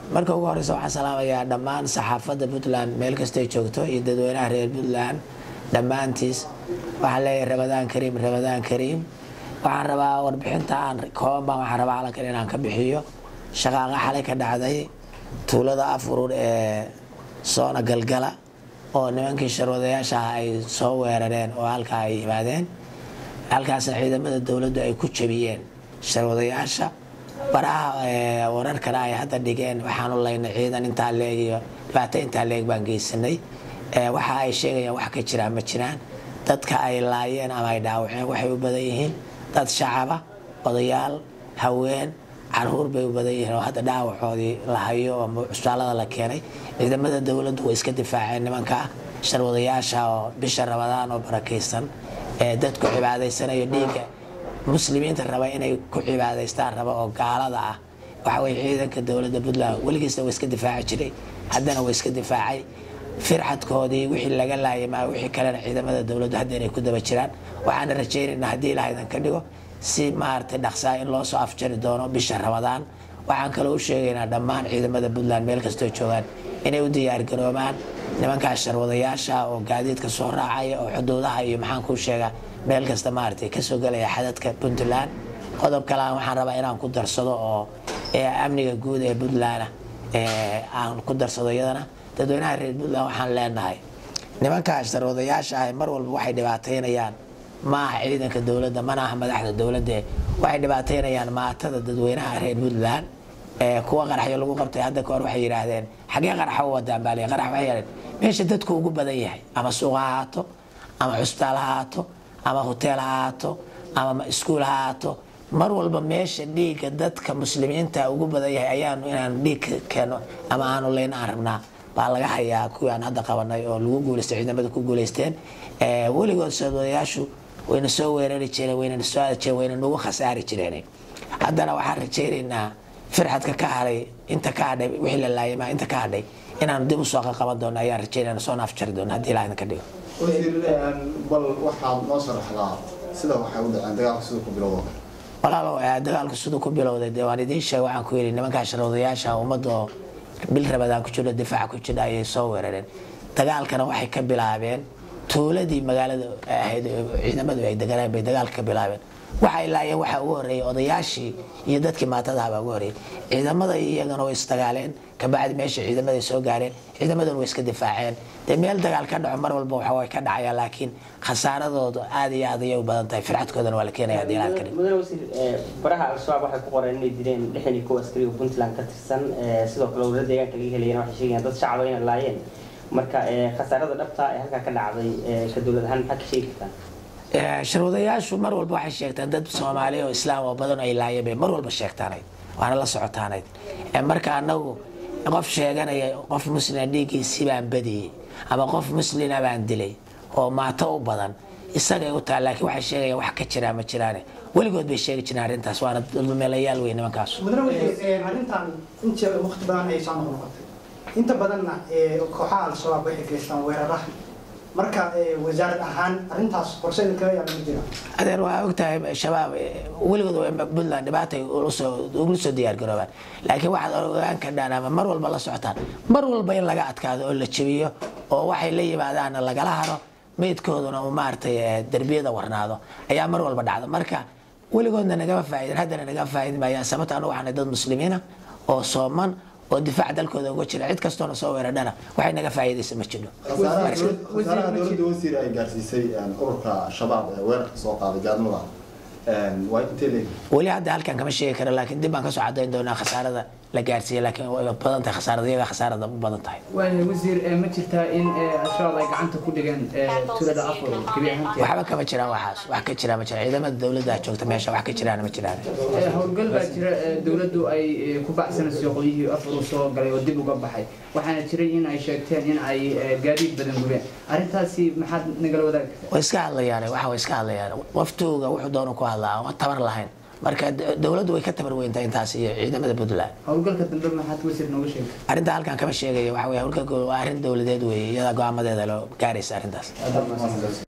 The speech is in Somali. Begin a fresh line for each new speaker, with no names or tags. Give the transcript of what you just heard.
marka ugu horeysa waxaan salaamayaa dhammaan saxaafadda puntland meel kastay joogto iyo dadweynaha reer puntland dhammaantiis waxaan leeyahay ramadaan kariim ramadaan kariim waxaan rabaa warbixinta aan kooban baan waxaan rabaa calankan inaan ka bixiyo shaqaaqa xalay ka dhacday tuulada afurur ee soona galgala oo nimankii sharwadayaasha ah ay soo weerareen oo halkaa ay yimaadeen halkaasna ciidamada dowladdu ay ku jabiyeen sharwadayaasha baraha wararkana ay hadda dhigeen waxaanu laynay ciidan intaa leeg iyo dhibaato intaa leeg baan geysanay waxa ay sheegayaan wax ka jiraan ma jiraan dadka ay laayeen ama ay dhaawaceen waxay u badan yihiin dad shacaba odayaal haween caruur bay u badan yihiin oo hadda dhaawacoodii la hayo oo cusbaalada la keenay ciidamada dowladdu way iska difaaceen nimanka sharwadayaasha oo bisha rabadaan oo barakaysan ee dadku cibaadaysanayo dhiigga muslimiinta raba inay ku cibaadaystaan raba oo gaalada ah waxa weye ciidanka dowladda puntland weligiisna waa iska difaaci jiray haddana waa iska difaacay firxadkoodii wixii laga laayay maa wixii kalena ciidamada dowladdu hadda inay ku daba jiraan waxaana rajaynaynaa haddii ilaah idan ka dhigo si maaragtay dhaqsaa in loo soo afjari doono bisha ramadaan waxaan kaloo u sheegaynaa dhammaan ciidamada puntland meel kastoo joogaan inay u diyaargaroobaan nimankaas sharwadayaasha oo gaadiidka soo raacaya oo xuduudaha iyo maxaan kuu sheegaa meel kasta maaragtay kasoo gelaya xadadka puntland qodob kalean waxaan rabaa inaan ku darsado oo amniga guud ee puntland aan ku darsado iyadana dadweynaha reer puntland waxaan leenahay nimankaas sharwadayaasha ah mar walba waxay dhibaataynayaan ma aha ciidanka dowladda mana aha madaxda dowladda waxay dhibaataynayaan maatada dadweynaha reer puntland kuwa qaraxyo lagu qabtay hadda kahor waxay yidhaahdeen xagee qaraxa u wadaan baa qarax waxay yidhahdeen meesha dadku ugu badan yahay ama suuq ha ahaato ama cusbitaal ha ahaato ama hoteel ha ahaato ama iskuul ha ahaato mar walba meesha dhiigga dadka muslimiinta ugu badan yahay ayaanu inaanu dhiig keeno ama aanu leyn aan rabnaa baa laga hayaa kuwii aan hadda qabanay oo lagu guuleystay ciidamada ku guuleysteen weligood soodayaashu wayna soo weerari jireen wayna soo aadi jireen wayna nagu khasaari jireen haddana waxaan rajaynaynaa firxadka ka hadhay inta ka hadhay wixii la laayay maa inta ka hadhay inaanu dib usoo qaban doono ayaan rajaynayna soo naafjari doono haddii ilaah idinka dhigo
bal waxaad noo sharaxdaa sida waxay u dhaceen dagaalka siduu ku bilowdo
walaalow dagaalku siduu ku bilowday dee waan idiin sheegay waxaan ku yidhi nimankaa sharwadayaasha ummadda oo bil rabadaan ku jirho difaaca ku jira ayay soo weerareen dagaalkana waxay ka bilaabeen tuuladii magaalada ahayd ciidamadu ay deganaan bay dagaalka ka bilaabeen waxay laayeen waxaa ugu horreeyay odayaashii iyo dadkii maatadaha baa ugu horreeyay ciidamada iyagana way isdagaaleen kabacdi meesha ciidamada soo gaareen ciidamaduna way iska difaaceen dee meel dagaal ka dhaco mar walba waxa way ka dhacaya laakiin khasaaradoodu aad iyo aad ayay u badan tahay firxadkoodana waa la keenaya haddii ilaad kadhig
mudane wasiir baraha al-shabaab waxay ku qoreen inay dileen lixdan iyo kow askari oo puntland ka tirsan sidoo kale wala deegaanka laga helayana waxay sheegayaan dad shacaba inay laayeen marka khasaarada dhabta ee halkaa ka dhacday ka dowlad ahaan maxaa ka sheegi kartaa
sharwadayaashu mar walba waxay sheegtaan dad soomaali oo islaam oo badan ay laayeen bay mar walba sheegtaanayd waana la socotaanayd marka anagu qof sheeganaya qof muslima dhiiggiisii baan badiyey ama qof muslina baan dilay oo maato u badan isagay u taha laakiin waxay sheegayaan wax ka jiraa ma jiraane weligood bay sheegi jireen arrintaas waana dulmeelayaal wey nimankaas
mudane wasiir arrintan inta waqti badan ay soo noqnoqotay inta badanna kooxaha al-shabaab waxay geystaan weeraraha marka wasaarad ahaan arrintaas qorse idinkaga yaala ma jira
adeer waa ogtahay shabaab weligood puntland dhibaatay ugula soo diyaar garoobaan laakiin waxaad ogaan kardhaan ama mar walba la socotaan mar walba in laga adkaado oo la jebiyo oo waxay la yimaadaanna lagala haro meydkooduna uu maaragtay derbiyada warnaado ayaa mar walba dhacda marka weligoodna nagama faa'iidin haddana nagama faa'iidin maayaan sababta anu waxaanay dad muslimiina oo sooman oo difaac dalkooda uga jira cid kastoona soo weeradhana waxay naga faa'iidaysa ma jiro
khasaaraha dowladda wasiir ay gaarsiisay ururka shabaab ee weerarka soo qaaday gaadmada waa intee leegi
weli hadda halkan kama sheegi karo laakiin dib baan kasoo cadayn doonaa khasaarada la gaarsiiyey laakiin way badan tahay khasaarada iyaga khasaarada u badan tahay
waayahay wasiir ma jirtaa in al-shabaab ay gacanta ku dhigeen tuulada afur gebi ahaanteed
waxba kama jiraan waxaas wax ka jira ma jira ciidamada dowladda joogta meesha wax ka jiraan ma jiraan
howlgal baa jira dowladdu ay ku bacsanayso qolyihii afur soo galay oo dib uga baxay waxaana jiray in ay sheegteen in ay gaadiid badan gubeen arrintaasi maxaad nagala wadaagi kartaa
way iska hadlayaan waxa way iska hadlayaan waftooga wuxuu doona ku hadlaa ama tabar lahayn marka dowladdu way ka tabar weyntaa intaas iyo ciidamada puntland
howlgalka dambe maxaad wasiir nooga sheegta
arrinta halkan kama sheegaya waxa weye howlgalka waa arrin dowladeed weeye iyadaa go-aamadeeda loo gaaraysa arrintaas